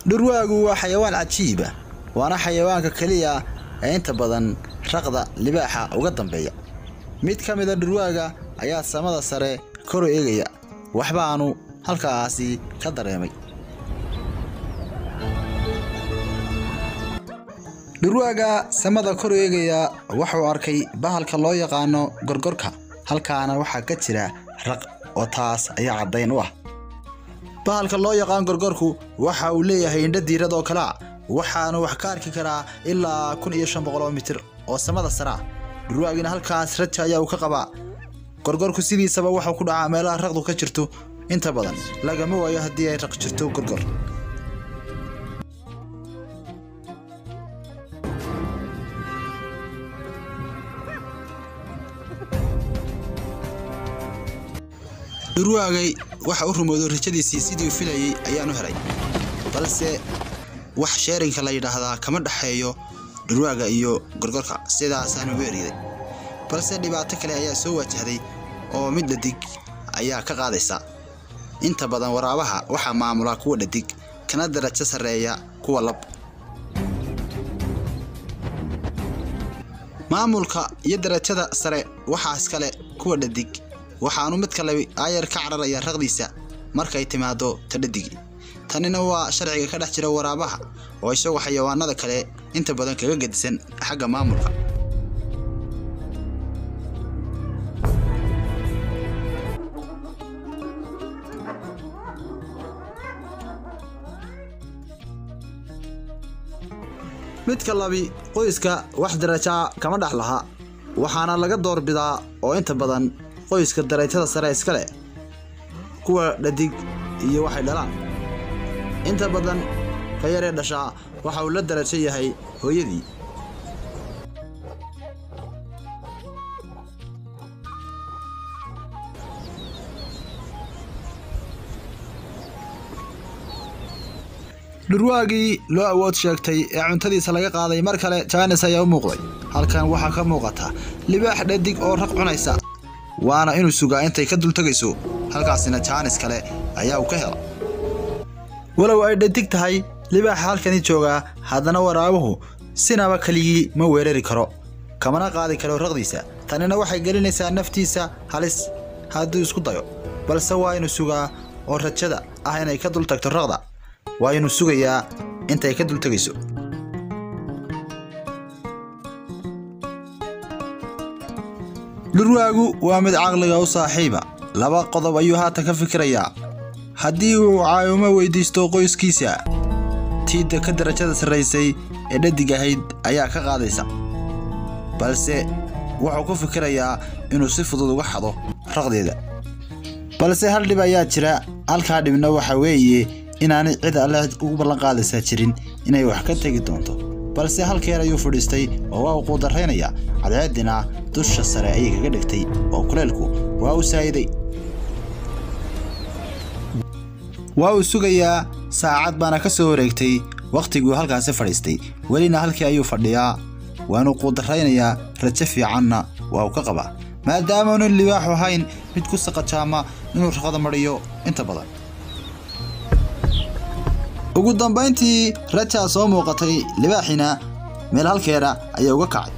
dhurwaagu waa xayawaan cajiiba waana xayawaanka keliya ee inta badan raqda libaaxa uga dambeeya mid ka mida dhurwaaga ayaa samada sare kor u eegaya waxbaanu halkaasi ka dareemay dhurwaaga samada kor u eegaya wuxuu arkay bahalka loo yaqaano gorgorka halkaana waxaa ka jira raq oo taas ayaa caddayn u ah bahalka loo yaqaan gorgorku waxa uu leeyahay indho diirad oo kalea waxaanu wax ka arki karaa ilaa kun iyo shan boqol oo mitir oo samada sare ah dhurwaagina halkaas raja ayaa uu ka qabaa gorgorku sidiisaba wuxuu ku dhacaa meelaha raqdu ka jirto inta badan lagama waayo haddii ay raq jirto gorgor dhurwaagay waxa u rumoodo rajadiisii sidii u filayey ayaanu helay balse wax sheerinka la yidhaahdaa kama dhexeeyo dhurwaaga iyo gorgorka sidaasaanu weeriday balse dhibaato kale ayaa soo wajahday oo mid dhadig ayaa ka qaadaysa inta badan waraabaha waxaa maamula kuwa dhadig kana darajo sarreeya kuwa lab maamulka iyo darajada sare waxaa iskale kuwa dhadig waxaanu mid kale aayar ka cararaya raqdiisa markay timaado ta dhadigii tanina waa sharciga ka dhex jira waraabaha oo isagoo xayawaanada kale inta badan kaga gedisan xagga maamulka midka labi qoyska wax darajaa kama dhex laha waxaana laga doorbidaa oo inta badan qoyska darajada sare iska leh kuwa dhadig iyo waxay dhalaan inta badan ka yaree dhashaa waxa uu la darajo yahay hooyadii dhurwaagii loo awood sheegtay ee cuntadiisa laga qaaday mar kale jaanis ayaa u muuqday halkan waxaa ka muuqata libaax dhadig oo raq cunaysa waana inuu sugaa intay ka dultegayso halkaasina jaanis kale ayaa uu ka hela walow ay dhadig tahay libaaxa halkani joogaa haddana waraabuhu sinaba keligii ma weerari karo kamana qaadi karo raqdiisa tanina waxay gelinaysaa naftiisa halis hadduu isku dayo balse waa inuu sugaa oo rajada ah inay ka dul tagto raqda waa inuu sugayaa intay ka dultegayso dhurwaagu waa mid caqliga u saaxiiba laba qodob ayuu haatan ka fikirayaa haddii uu caawimo weydiisto qoyskiisa tiidda ka darajada sarraysay ee dhadig ahayd ayaa ka qaadaysa balse wuxuu ku fikirayaa inuu si fudud uga xado raqdeeda balse hal dhib ayaa jira halkaa dhibna waxa weeye inaanay cid alle ugu ballanqaadaysaa jirin inay wax ka tegi doonto balse halkeer ayuu fadhiistay oo waa uu quudarraynaya cadceeddina dusha sare ayay kaga dhigtay oo kuleelku waa uu saa'iday waa uu sugayaa saacad baana ka soo wareegtay wakhtiguu halkaasi fadhiistay welina halkii ayuu fadhiyaa waanuu quudarraynayaa rajo fiicanna waa uu ka qabaa maadaamaunan libaaxu ahayn mid ku saqajaama inuu raqada mariyo inta badan ugu dambayntii rajaa soo muuqatay libaaxina meel halkeeda ayaa uga kacay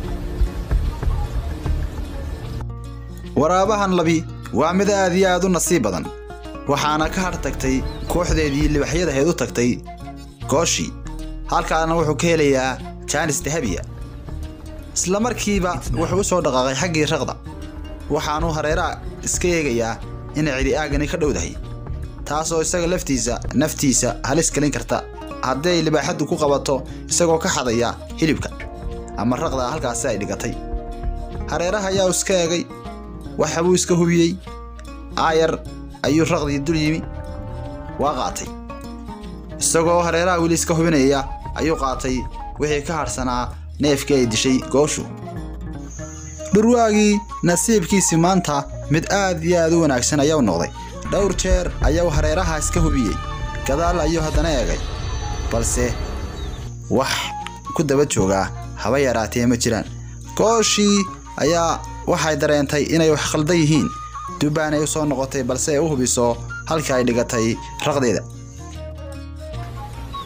waraabahan labi waa mid aad iyo aad u nasiib badan waxaana ka har tagtay kooxdeedii libaxyadaheed u tagtay gooshii halkaana wuxuu ka helayaa jaanis dahabiya isla markiiba wuxuu u soo dhaqaaqay xaggii raqda waxaanuu hareeraha iska eegayaa inay cidi aagani ka dhowdahay taasoo isaga laftiisa naftiisa halis gelin karta haddii ay libaaxaddu ku qabato isagoo ka xadaya hilibka ama raqda halkaasi ay dhigatay hareeraha ayaa iska eegay waxa buu iska hubiyey aayar ayuu raqdii dul yimi waa qaatay isagoo hareeraha weli iska hubinaya ayuu qaatay wixii ka hadhsanaa neefkii ay dishay gooshu dhurwaagii nasiibkiisii maanta mid aad iyo aad u wanaagsan ayaa u noqday dhowr jeer ayuu hareeraha iska hubiyey gadaal ayuu haddana eegay balse wax ku daba joogaa haba yaraatee ma jiraan gooshii ayaa waxay dareentay inay wax khaldan yihiin dubbaan ay u soo noqotay balse ay u hubiso halka ay dhigatay raqdeeda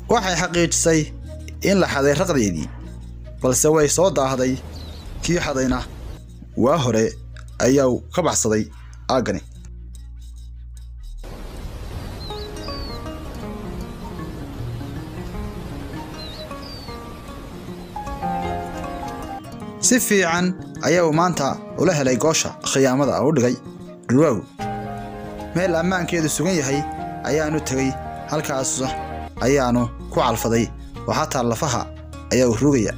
waxay xaqiijisay in la xaday raqdeedii balse way soo daahday kii xadayna waa hore ayaa ka baxsaday aaggani si fiican ayaa uu maanta ula helay goosha khiyaamada u dhigay dhurwaagu meel ammaankeedu sugan yahay ayaanu tegey halkaas ayaanu ku calfaday oo xataa lafaha ayaa u rugaya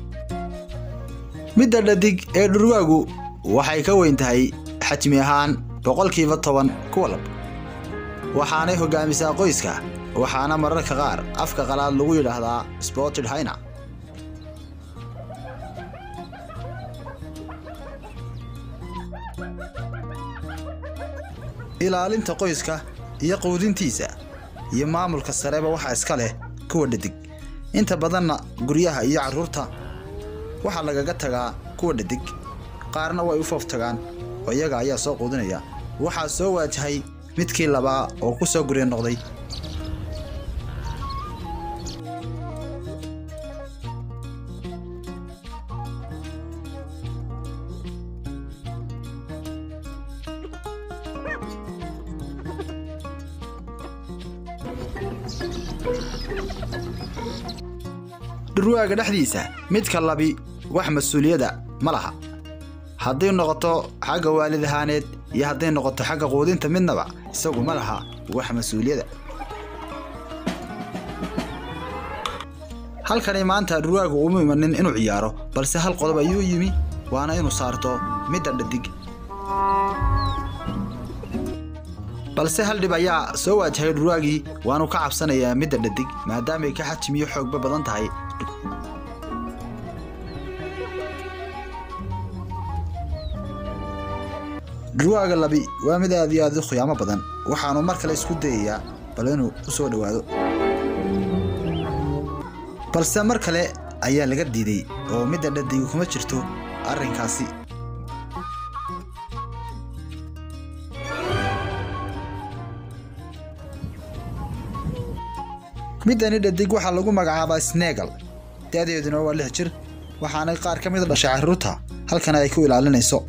midda dhadig ee dhurwaagu waxay ka weyn tahay xajmi ahaan boqolkiiba toban kuwa lab waxaanay hoggaamisaa qoyska waxaana mararka qaar afka qalaad lagu yidhaahdaa spotted hyna ilaalinta qoyska iyo quudintiisa iyo maamulka sareba waxaa iska leh kuwa dhadig inta badanna guryaha iyo carruurta waxaa lagaga tagaa kuwa dhadig qaarna way u foof tagaan oo iyaga ayaa soo quudinaya waxaa soo waajahay midkii labaa oo ku soo gurya noqday dhurwaaga dhexdiisa midka labi wax mas-uuliyadda ma laha hadday noqoto xagga waalid ahaaneed iyo hadday noqoto xagga quudinta midnaba isagu ma laha wax mas-uuliyadda halkani maanta dhurwaagu uma imanin inuu ciyaaro balse hal qodob ayuu yimi waana inuu saarto midda dhadig balse hal dhib ayaa soo waajahay dhurwaagii waanu ka cabsanayaa midda dhadig maadaamay ka xajimiyo xoogba badan tahay dhurwaaga labi waa mid aad iyo aad u khiyaamo badan waxaanu mar kale isku dayayaa bal inuu u soo dhowaado balse mar kale ayaa laga diiday oo midda dhadigu kuma jirto arrinkaasi middani dhadig waxaa lagu magacaabaa snegal da'deeduna waa lix jir waxaanay qaar ka mida dhashay carruurta halkana ay ku ilaalinayso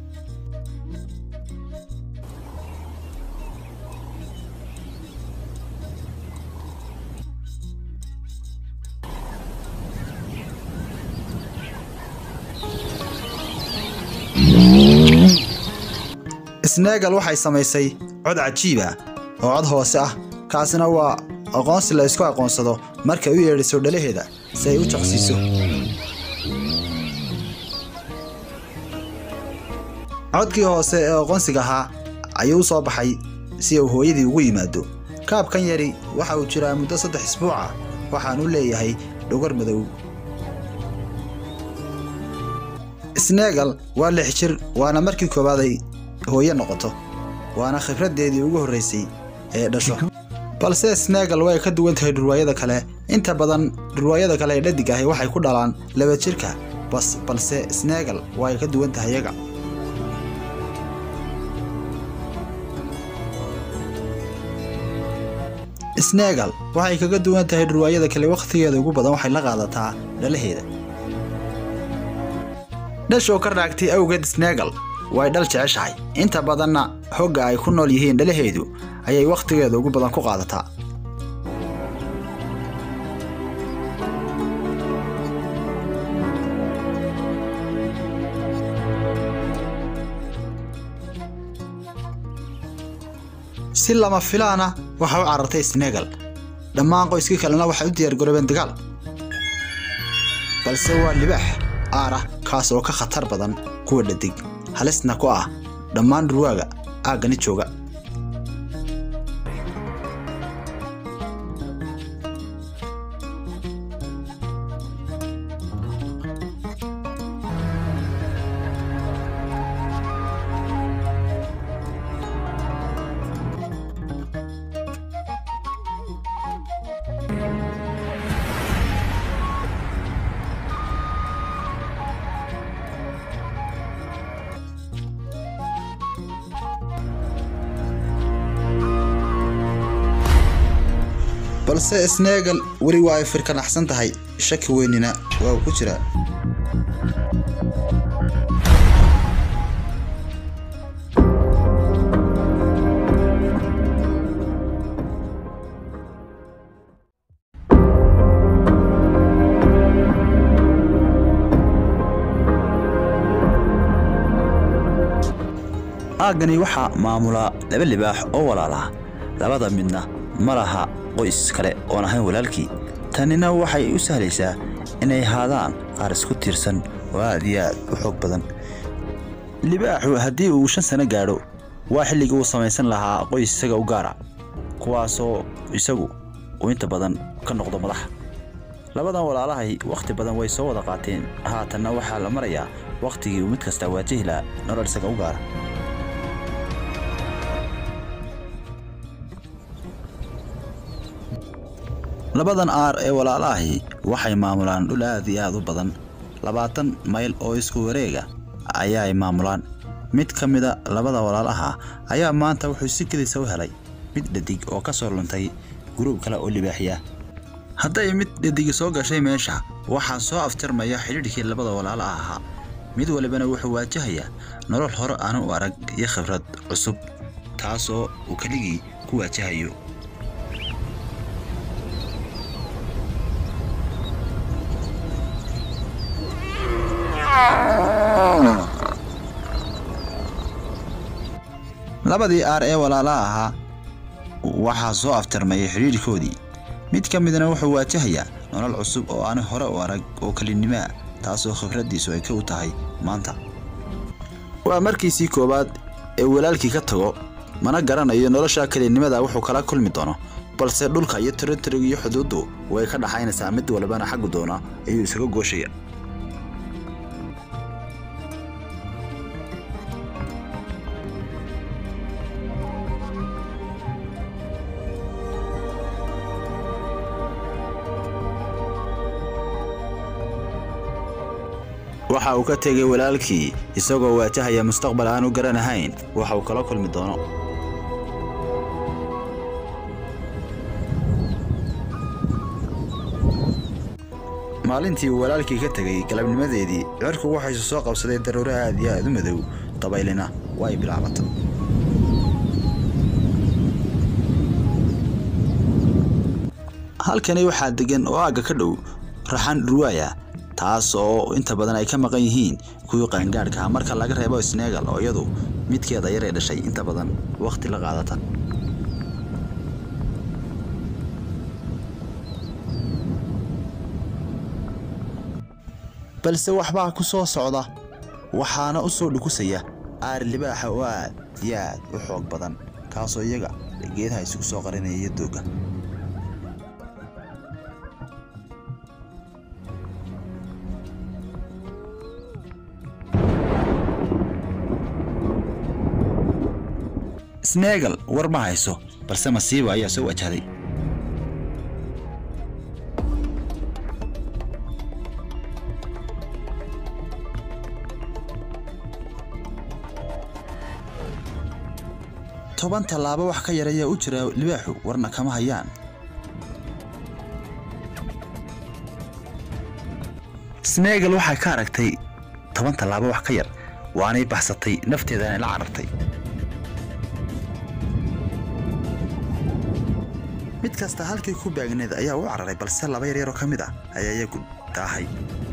snegal waxay samaysay cod cajiiba oo cod hoose ah kaasina waa aqoonsi la isku aqoonsado markay u yeedhiso dhalaheeda si ay u jaqsiiso codkii hoose ee aqoonsiga ahaa ayuu u soo baxay si uu hooyadii ugu yimaado kaabkan yari waxa uu jiraa muddo saddex isbuuc ah waxaanu leeyahay dhogor madow snegal waa lix jir waana markii koowaad ay hooye noqoto waana khibraddeedii ugu horraysay ee dhasho balse snegal way ka duwan tahay dhurwaayada kale inta badan dhurwaayada kale ee dhadig ahi waxay ku dhalaan laba jirka bas balse snegal way ka duwan tahay yaga snegal waxay kaga duwan tahay dhurwaayada kale wakhtigeeda ugu badan waxay la qaadataa dhalaheeda dhashoo ka raagtay awgeed snegal way dhal jeceshahay inta badanna hogga ay ku nool yihiin dhalaheedu ayay wakhtigeeda ugu badan ku qaadataa si lama filaana waxa u carartay snegal dhammaan qoyskii kalena waxay u diyaargaroobeen dagaal balse waa libaax aar ah kaas oo ka khatar badan kuwa dhadig halisna ku ah dhammaan dhurwaaga aaggani jooga balse sneegal weli waa ay firkanaxsan tahay shaki weynina waa uu ku jiraa aaggani waxaa maamula laba libaax oo walaalaha labada midna ma laha qoys kale oon ahayn walaalkii tanina waxay u sahlaysaa inay haadaan qaar isku tiirsan oo aad iyo aad u xoog badan libaaxu haddii uu shan sano gaadho waa xilligii uu samaysan lahaa qoys isaga u gaara kuwaasoo isagu uu inta badan ka noqdo madaxa labadan walaalahay wakhti badan way soo wada qaateen haatanna waxaa la marayaa wakhtigii uu mid kastaa waajihi lahaa nolol isaga u gaara labadan aar ee walaalaahi waxay maamulaan dhul aad iyo aad u badan labaatan mayl oo isku wareega ayaay maamulaan mid ka mida labada walaalaha ayaa maanta wuxuu si kedisa u helay mid dhadig oo ka soo luntay guruub kale oo libaaxiya hadday mid dhadigi soo gashay meesha waxaa soo afjarmaya xidhiidhkii labada walaala ahaa mid walibana wuxuu waajahayaa nolol hore aanu u arag iyo khibrad cusub taasoo uu keligii ku waajahayo labadii aar ee walaalaha ahaa waxaa soo aftarmayay xidhiidhkoodii mid ka midna wuxuu waajahayaa nolol cusub oo aani hore u arag oo kelinimaa taasoo khibraddiisu ay ka u tahay maanta waa markiisii koowaad ee walaalkii ka tago mana garanayo nolosha kelinimada wuxuu kala kulmi doono balse dhulka iyo tiritoriga iyo xuduuddu way ka dhaxaynaysaa mid walbana xaggu doona ayuu isaga gooshaya waxa uu ka tegay walaalkii isagoo waajahaya mustaqbal aan u garanahayn waxa uu kala kulmi doono maalintii uu walaalkii ka tegay galabnimadeedii cirku waxaysu soo qabsaday daruuro aad iyo aad u madow dabaylina way bilaabatay halkani waxaa degan oo aagga ka dhow raxan dhurwaaya taas oo inta badan ay ka maqan yihiin kuwii qaangaadhka marka laga reebo sneegal oo iyadu midkeeda yar ee dhashay inta badan wakhti la qaadata balse waxbaa ku soo socda waxaana u soo dhukusaya aar libaaxa oo aad iyo aad u xoog badan kaasoo iyaga geedaha isugu soo qarinaya iyo doogga sneegal war ma hayso balse masiiba ayaa soo wajahday toban tallaabo wax ka yar ayaa u jira libaaxu warna kama hayaan sneegal waxay ka aragtay toban tallaabo wax ka yar waanay baxsatay nafteedana la carartay mid kasta halkii ku baagneed ayaa u cararay balse laba yaryaroo ka mid ah ayaa iyagu daahay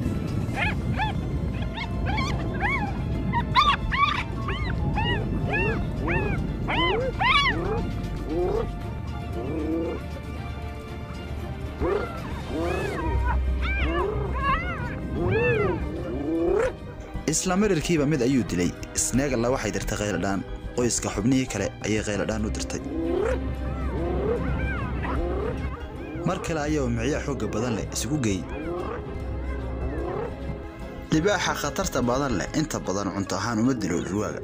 isla marirkiiba mid ayuu dilay sneegalla waxay dirtay khayladhaan qoyska xubnihii kale ayay khayladhaan u dirtay mar kale ayaa micyaa xoogga badan leh isugu geey libaaxa khatarta badan leh inta badan cunto ahaan uma dilo dhurwaaga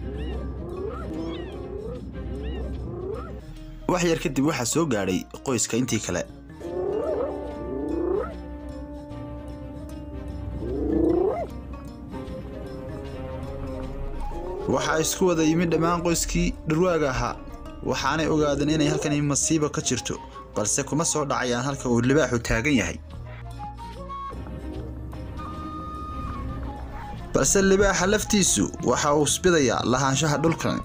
wax yar kadib waxaa soo gaadhay qoyska intii kale waxaa isku wada yimid dhammaan qoyskii dhurwaaga ahaa waxaanay ogaadeen inay halkani masiibo ka jirto balse kuma soo dhacayaan halka uu libaaxu taagan yahay balse libaaxa laftiisu waxa uu isbidayaa lahaanshaha dhulkan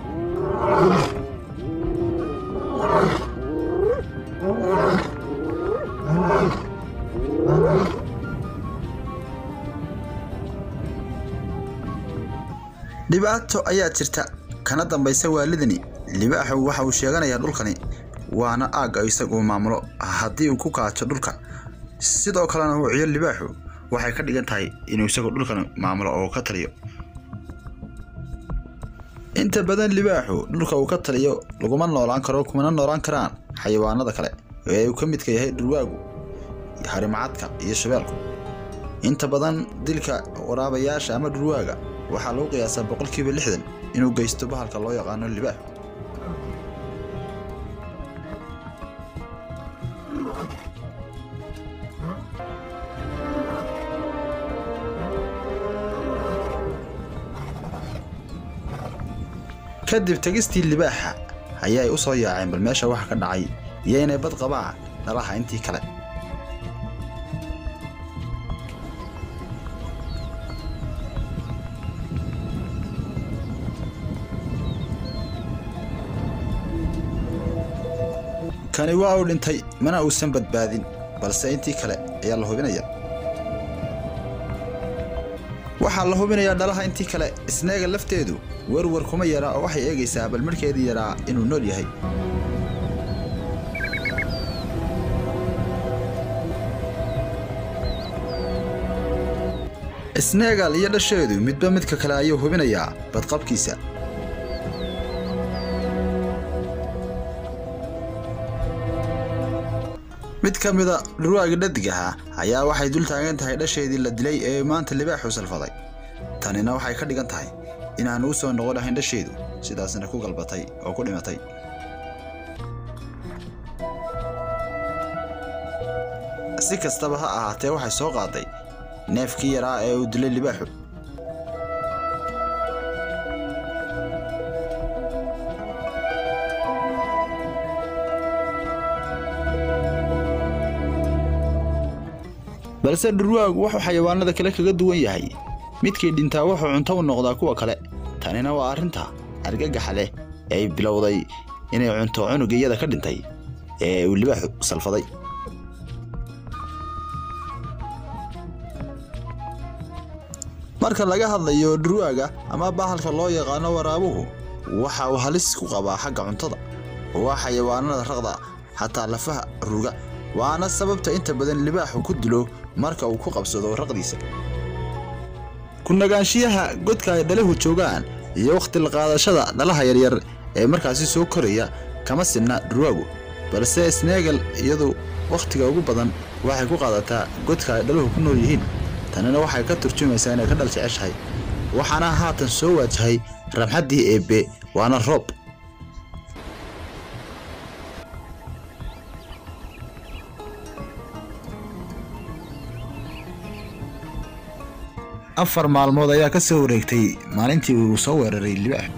dhibaato ayaa jirta kana dambaysa waalidani libaaxu waxa uu sheeganayaa dhulkani waana aagga isagu maamulo haddii uu ku kaajo dhulka sidoo kalena uu ciyo libaaxu waxay ka dhigan tahay inuu isagu dhulkan maamulo oo ka taliyo inta badan libaaxu dhulka uu ka taliyo laguma noolaan karo kumana noolaan karaan xayawaanada kale ee uu ka midka yahay dhurwaagu harimacadka iyo shabeelku inta badan dilka waraabayaasha ama dhurwaaga waxaa lagu qiyaasaa boqolkiiba lixdan inuu geysto bahalka loo yaqaano libaax kadib tegistii libaaxa ayaa ay u soo yaaceen bal meesha waxa ka dhacay iyo inay bad qabaa dhalaha intii kale kani waa uu dhintay mana uusan badbaadin balse intii kale ayaa la hubinaya waxaa la hubinayaa dhalaha intii kale isneega lafteedu werwer kuma yara oo waxay eegaysaa bal markeedii yaraa inuu nool yahay isneegal iyo dhasheedu midba midka kale ayuu hubinayaa badqabkiisa mid ka mida dhurwaagi dhadig ahaa ayaa waxay dul taagan tahay dhasheedii la dilay ee maanta libaaxu salfaday tanina waxay ka dhigan tahay inaanu u soo noqon lahayn dhasheedu sidaasna ku galbatay oo ku dhimatay si kastaba ha ahaatee waxay soo qaaday neefkii yaraa ee uu dilay libaaxu balse dhurwaagu wuxuu xayawaanada kale kaga duwan yahay midkii dhintaa wuxuu cunto u noqdaa kuwa kale tanina waa arrinta argagaxa leh ee ay bilowday inay cunto cunuga iyada ka dhintay ee uu libaaxu salfaday marka laga hadlayo dhurwaaga ama bahalka loo yaqaano waraabuhu waxa uu halis ku qabaa xagga cuntada waa xayawaanada raqda xataa lafaha ruga waana sababta inta badan libaaxu ku dilo marka uu ku qabsado raqdiisa ku nagaanshiyaha godka ay dhalahu joogaan iyo wakhti la qaadashada dhalaha yaryar ee markaasi soo koraya kama sinna dhurwaagu balse sneegal iyadu wakhtiga ugu badan waxay ku qaadataa godka ay dhaluhu ku nool yihiin tanina waxay ka turjumaysaa inay ka dhal jeceshahay waxaana haatan soo waajahay ramxaddii eebbe waana roob afar maalmood ayaa ka soo wareegtay maalintii uu soo weeraray libaax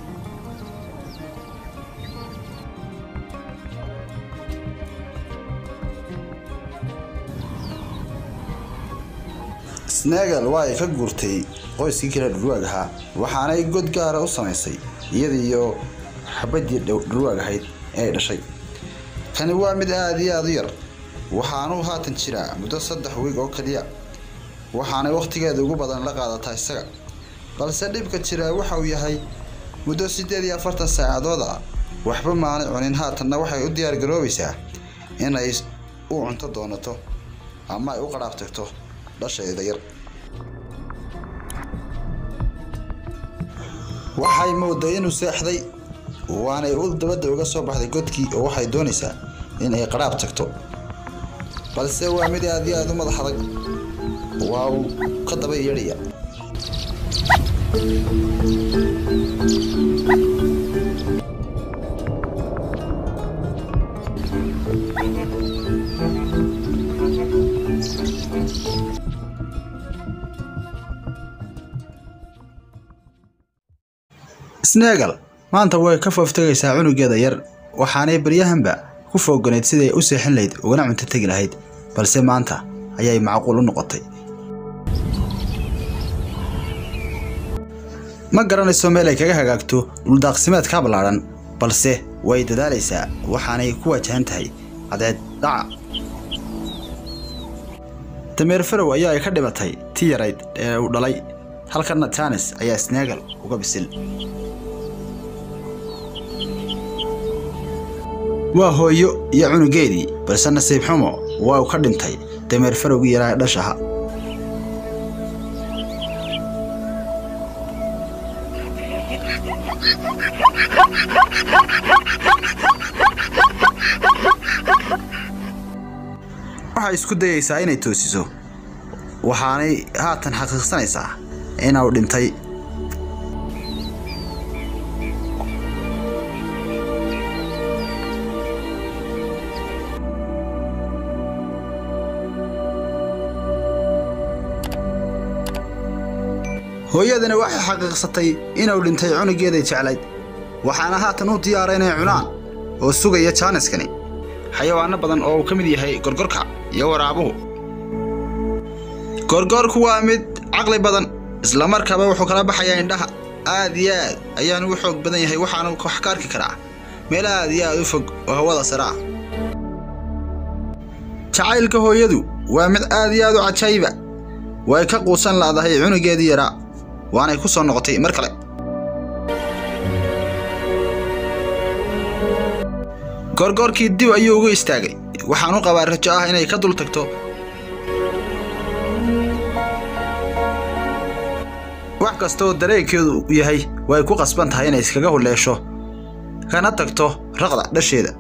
snegal waa ay ka guurtay qoyskii kale dhurwaag ahaa waxaanay god gaara u samaysay iyadiiyo xabaddii dhurwaag ahayd ee ay dhashay kani waa mid aad iyo aad u yar waxaanuu haatan jiraa muddo saddex wiig oo keliya waxaanay wakhtigeeda ugu badan la qaadataa isaga balse dhibka jiraa waxa uu yahay muddo siddeed iyo afartan saacadood ah waxba maanay cunin haatanna waxay u diyaar garoobaysaa inay u cunto doonato ama ay u qadhaaf tagto dhasheeda yar waxay mooday inuu seexday waanay u dabadda uga soo baxday godkii oo waxay doonaysaa in ay qadhaab tagto balse waa mid aad iyo aad u madax adag waa uu ka daba yeedhaya snegal maanta way ka fooftagaysaa cunugeeda yar waxaanay baryahanba ku fooganayd siday u seexin lahayd ugana cunto tegi lahayd balse maanta ayay macquul u noqotay ma garanayso meel ay kaga hagaagto dhuldaaqsimeedka ballaadhan balse way dadaalaysaa waxaanay ku wajahan tahay cadeed dhaca dameer farow ayaa ay ka dhibatay ti yarayd ee uu dhalay halkanna jaanis ayaa sneegal uga bisil waa hooyo iyo cunugeedii balse nasiib xumo waa uu ka dhintay dameer farowgii yaraa ee dhashaha waxay isku dayaysaa inay toosiso waxaanay haatan xaqiiqsanaysaa inuu dhintay hooyadana waxay xaqiiqsatay inuu dhintay cunugeeday jeclayd waxaana haatan u diyaaray inay cunaan oo sugaya jaaniskani xayawaano badan oo uu ka mid yahay gorgorka iyo waraabuhu gorgorku waa mid caqli badan islamarkaaba wuxuu kala baxayaa indhaha aad iyo aad ayaanu u xoog badan yahay waxaanu wax ka arki karaa meel aad iyo aad u fog oo hawada sare ah jacaylka hooyadu waa mid aad iyo aad u cajaayiba way ka quusan laadahay cunugeedii yaraa waanay ku soo noqotay mar kale goorgoorkii dib ayuu ugu istaagay waxaan u qabaa rajo ah inay ka dul tagto wax kastaoo dareenkeedu yahay way ku qasban tahay inay iskaga hulleesho kana tagto raqda dhasheeda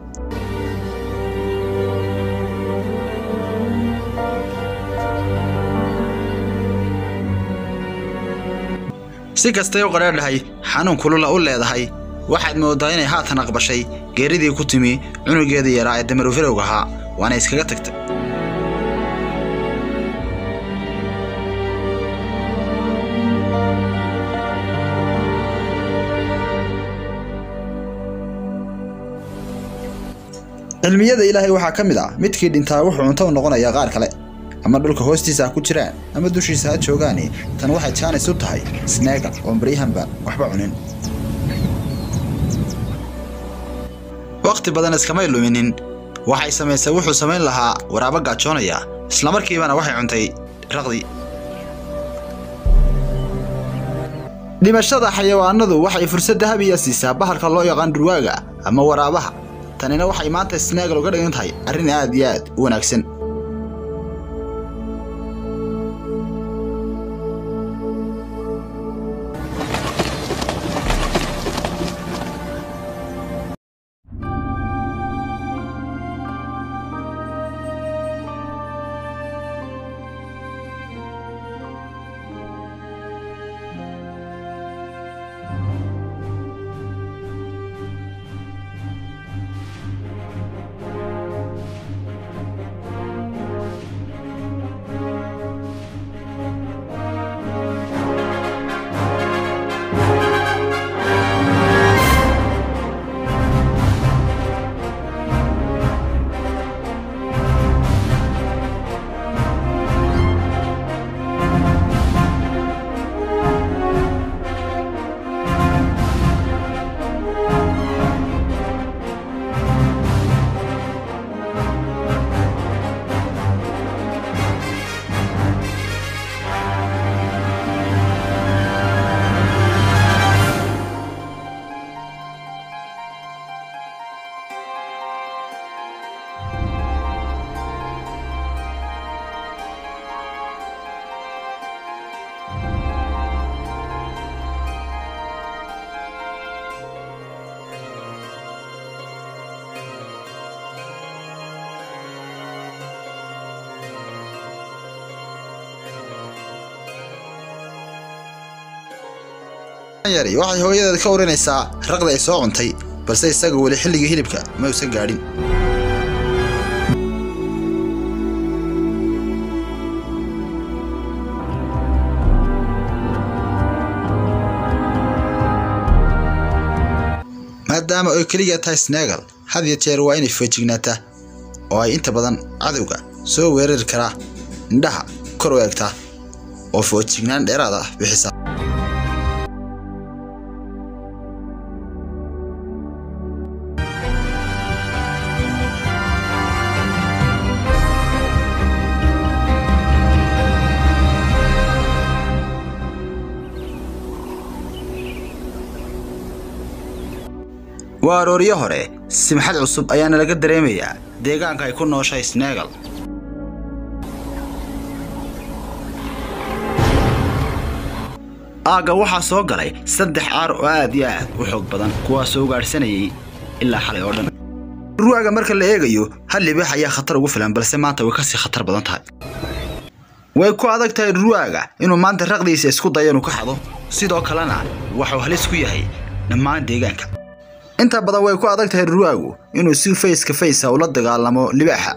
si kastay u qadhaadhahay xanuun kulula u leedahay waxaad mooddaa inay haatan aqbashay geeridii ku timi cunugeedii yaraa ee damarufirowga ahaa waana iskaga tagtay cilmiyada ilaahay waxaa ka mid ah midkii dhintaa wuxuu cunto u noqonayaa qaar kale ama dhulka hoostiisa ha ku jiraan ama dushiisa ha joogaani tan waxay jaanis u tahay sneegal oon baryahanba waxba cunin wakhti badan iskamay luminin waxay samaysay wuxuu samayn lahaa waraabo gaajoonaya islamarkiibana waxay cuntay raqdii dhimashada xayawaanadu waxay fursad dahabiya siisaa bahalka loo yaqaan dhurwaaga ama waraabaha tanina waxay maanta sneegal uga dhigan tahay arrin aad iyo aad u wanaagsan yari waxay hooyadeed ka urinaysaa raqda ay soo cuntay balse isaga weli xilligii hilibka ma uusan gaadhin maadaama ay keliya tahay sneegal had iyo jeer waa inay feejignaataa oo ay inta badan cadowga soo weerari karaa indhaha kor u eegtaa oo foojignaan dheeraad ah bixisa waa arooryo hore simxad cusub ayaana laga dareemayaa deegaanka ay ku nooshahay snegal aagga waxaa soo galay saddex caar oo aad iyo aad u xoog badan kuwaasoo ugaadhsanayay ilaa xalay oo dhan ruwaaga marka la eegayo hal libaax ayaa khatar ugu filan balse maanta way kasii khatar badan tahay way ku adag tahay ruwaaga inuu maanta raqdiisa isku dayo inuu ka xado sidoo kalena waxuu halis ku yahay dhammaan deegaanka inta badan way ku adag tahay ruwaagu inuu si fayska faysa ula dagaalamo libaaxa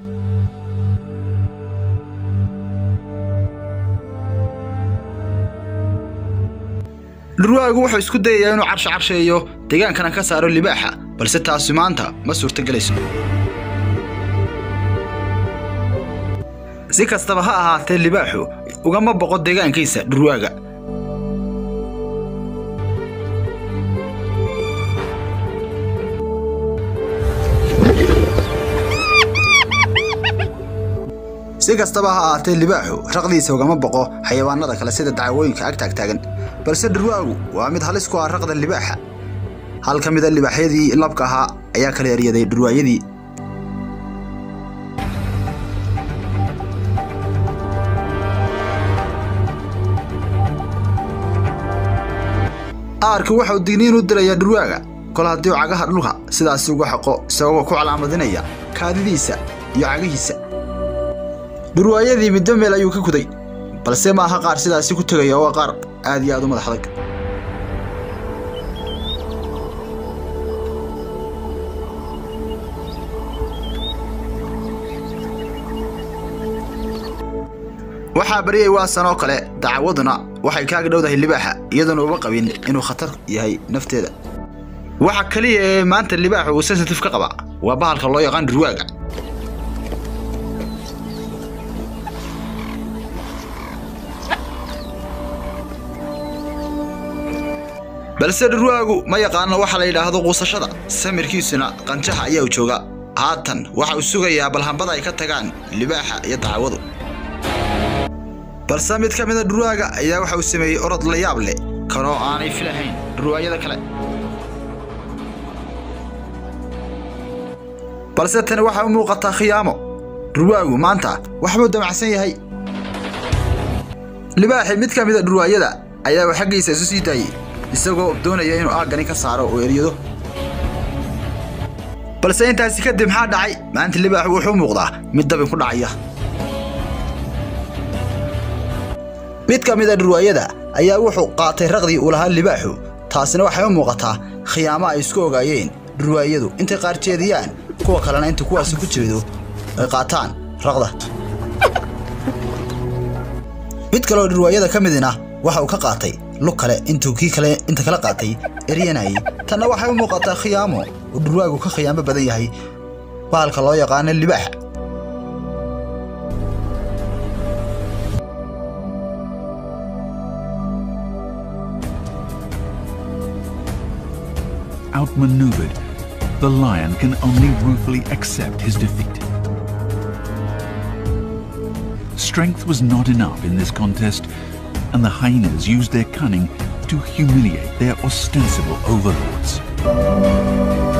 dhurwaagu wuxuu isku dayayaa inuu carsho carsheeyo deegaankana ka saaro libaaxa balse taasi maanta ma suurtagelayso si kastaba ha ahaatee libaaxu ugama boqo deegaankiisa dhurwaaga si kastaba ha ahaatee libaaxu raqdiisa ugama boqo xayawaanada kale sida dacwooyinka ag taagtaagan balse dhurwaagu waa mid halis ku ah raqda libaaxa hal ka mida libaaxyadii labka ahaa ayaa kala eryaday dhurwaayadii aarki waxau digniin u dilayaa dhurwaaga kol haddii uu cagaha dhulka sidaasi uga xaqo isagoo ku calaamadinaya kaadidiisa iyo cagihiisa dhurwaayadii middo meel ayuu ka kuday balse maaha qaar sidaasi ku tegaya waa qaar aad iyo aad u madax adag waxaa baryay waasan oo kale dacawaduna waxay kaaga dhowdahay libaaxa iyadoona uba qabin inuu khatar yahay nafteeda waxa keliya ee maanta libaaxu uu sensitive ka qaba waa bahalka loo yaqaan dhurwaaga balse dhurwaagu ma yaqaano waxa la yidhaahdo quusashada samirkiisuna qanjaha ayaa u jooga haatan waxa uu sugayaa balhambada ay ka tagaan libaaxa iyo dacawadu balse mid ka mida dhurwaaga ayaa waxa uu sameeyey orod la yaab leh kanoo aanay filahayn dhurwaayada kale balse tani waxay u muuqataa khiyaamo dhurwaagu maanta waxbuu damacsan yahay libaaxi mid ka mida dhurwaayada ayaa xaggiisa isu sii daayey isagoo doonaya inuu aaggani ka saaro oo eryado balse intaasi kadib maxaa dhacay maanta libaaxu wuxuu muuqdaa mid dabin ku dhacaya mid ka mid a dhurwaayada ayaa wuxuu qaatay raqdii uu lahaa libaaxu taasina waxay u muuqataa khiyaamo ay isku ogaayeen dhurwaayadu intay qaar jeediyaan kuwa kalena inta kuwaasi ku jeedo ay qaataan raqda mid kaleoo dhurwaayada ka midina waxa uu ka qaatay lug kale intuu kii kale inta kala qaatay eryanayay tanna waxay u muuqataa khiyaamo uu dhurwaagu ka khiyaamo badan yahay bahalka loo yaqaano libaaxa Outmaneuvered, the lion can only ruefully accept his defeat. Strength was not enough in this contest, and the hyenas used their cunning to humiliate their ostensible overlords.